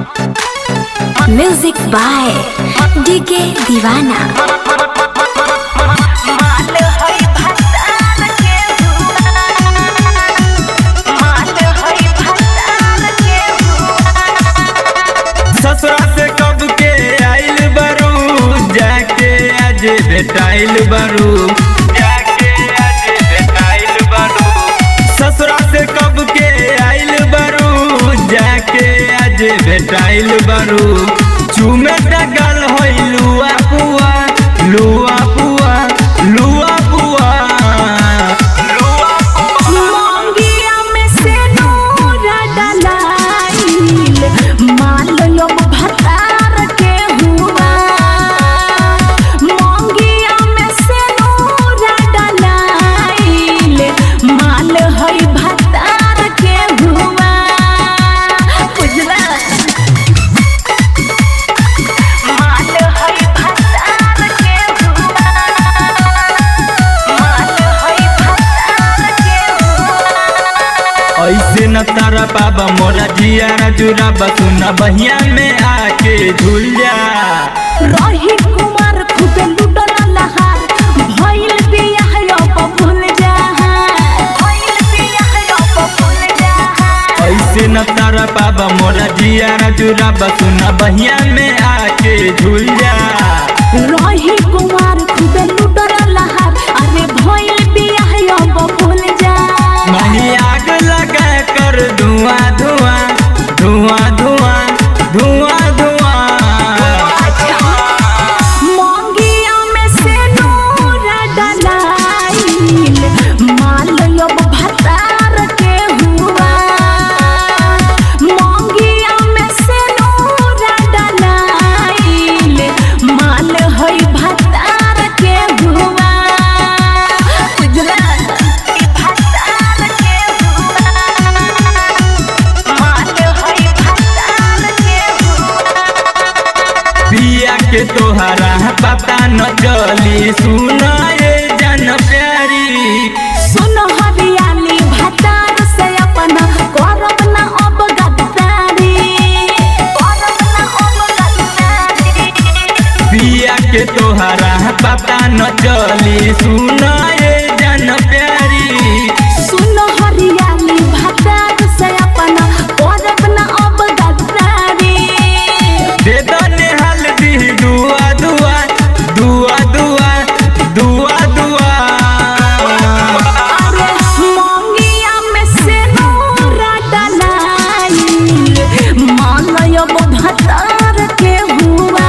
music by DK दीवाना ससुरा से कब के आइल बरू जाके आज बेटाइल बरू जाके आज बेटाइल बरू ससुरा से कब के आइल बरू जाके आज बेटाइल बरू चूमे डगल होई लुआ पुआ लुआ पुआ लुआ पुआ लुआ पुआ मंगिया में से नूरा डलाइल मालयो भतार के हुआ मंगिया में से नूरा डलाइल माल हई भतार के हुआ बुझला माल हई भतार के हुआ माल हई भतार के हुआ ऐसे न तारा बाबा मोरा जिया जुरा बसुना बहिया में आके झूल जा रही कुमार खूबे लुटल लहार भइल बियाह अब भूल जा भइल बियाह अब भूल जा ऐसे न तारा बाबा मोरा जिया जुरा बसुना बहिया में आके झूल जा रही कुमार खूबे लुटल लहार अरे भइल बियाह अब भूल जा वहीं आग लगा कर धुआं धुआं धुआं धुआं धुआं धुआं मंगिया में से नूरा डलाइल माल अब भतार के हुआ मंगिया में से नूरा डलाइल माल हई भतार के हुआ बुझला ई भतार के हुआ माल हई भतार के हुआ पिया के तोहरा पता न चली सुनाए जन प्यारी सुन हरियाली भतार से अपना करब ना अब गद्दारी करब ना अब गद्दारी पिया के तोहरा पता न चली सुनाए जन प्यारी सुन हरियाली भतार से अपना करब ना अब गद्दारी दे दने हल्दी दुआ दुआ दुआ दुआ दुआ दुआ अरे मंगिया में से नूरा डलाइल मालयब भतार के हुआ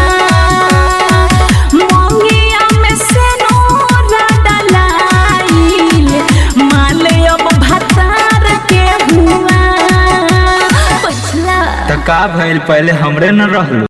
मंगिया में से नूरा डलाइल मालयब भतार के हुआ बुझला त का भइल पहले हमरे न रहलो